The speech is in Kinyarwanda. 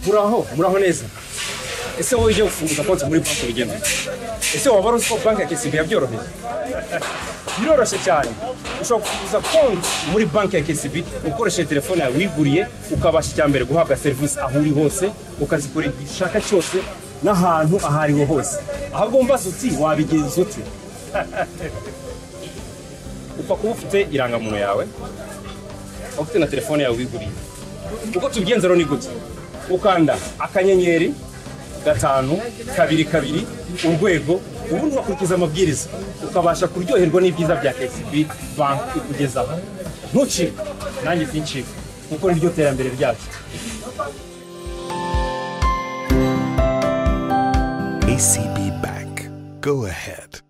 muraho muraho neza ese wowe ujya gufunguza konti muri banki urugendo ese waba uzi ko banki ya kesibi yabyoroheye biroroshye cyane ushobora gufunguza konti muri banki ya kesibi ukoresheje telefone yawe wiguriye ukabasha icya mbere guhabwa serivisi aho uri hose ukazikora igihe ushaka cyose n'ahantu aho ariho hose ahubwo mbaza uti wabigenza ute upfa kuba ufite irangamuntu yawe ukaba ufite na telefone yawe wiguriye uko tubigenza rero ni gutya ukanda akanyenyeri gatanu kabiri kabiri urwego ubundi ugakurikiza amabwiriza ukabasha kuryoherwa n'ibyiza bya kcb banki ikugezaho ntucike nanjye sincike kuko niryo terambere ryacu ACB Bank. Go ahead.